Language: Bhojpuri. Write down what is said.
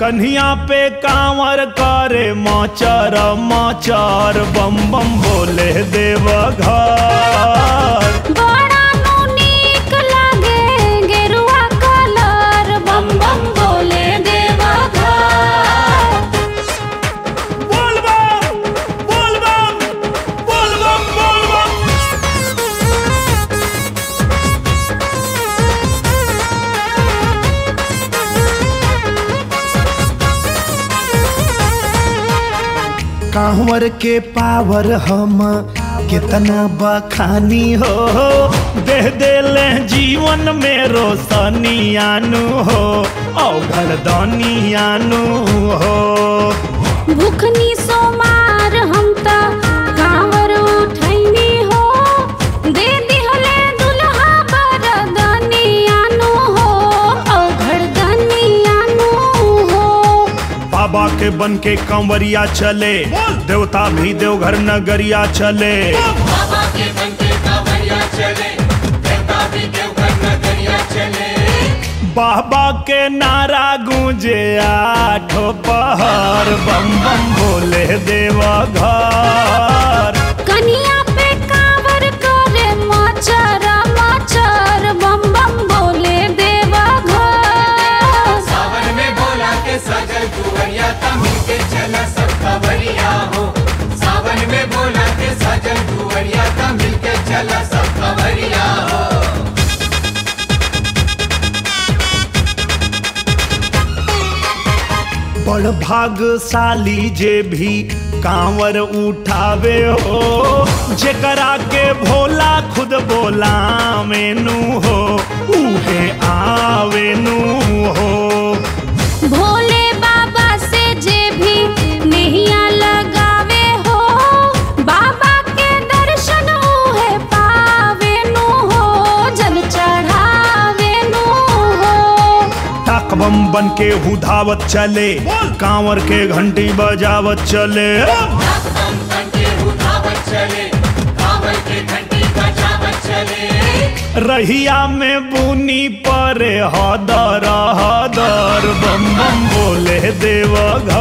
कन्हिया पे कांवर करे माचार माचार बम बम बोले देव घर बड़ा नु नीक लागे गेरुआ कलर बम बम बोले देवा घर बोल बम बोल बम बोल बम बोल बम कांवर के पावर हम कितना बखानी हो दे देले जीवन में रोशनी आनू हो औघर दानी आनू हो भूखनी सोमार हम त कांवर उठैनी हो दे दिहले दुल्हा बरदनी आनु हो औघड़ दनी आनु हो बाबा के बन के कंवरिया चले देवता भी देवघर नगरिया चले बाबा के बनते कांवरिया चले देवता भी देवघर नगरिया चले बाबा के नारा गूंजे आठो पहर बम बम बोले देवा घर कनिया पे कांवर करे मचर मचर बम बम बोले देवा घर सावन में बोला के सजल कुंवरिया तमिल के चला सब खबरिया हो सावन में बोला के सजल कुंवरिया तमिल के चला सब खबरिया हो बड़ भागशाली जे भी कांवर उठावे हो जेकरा के भोला खुद बोला मेनू हो उहे आवेनू हो भोले बाबा से जे भी नैया लगावे हो बाबा के दर्शन उहे पावे नु हो जल चढ़ावे नु हो टाक बम बन के हुधावत चले कांवर के घंटी बजावत चले हम बनके उठावत चले कांवर के घंटी बजावत चले रहिया में बुनी परे हदर हदर बम बम बोले देव घर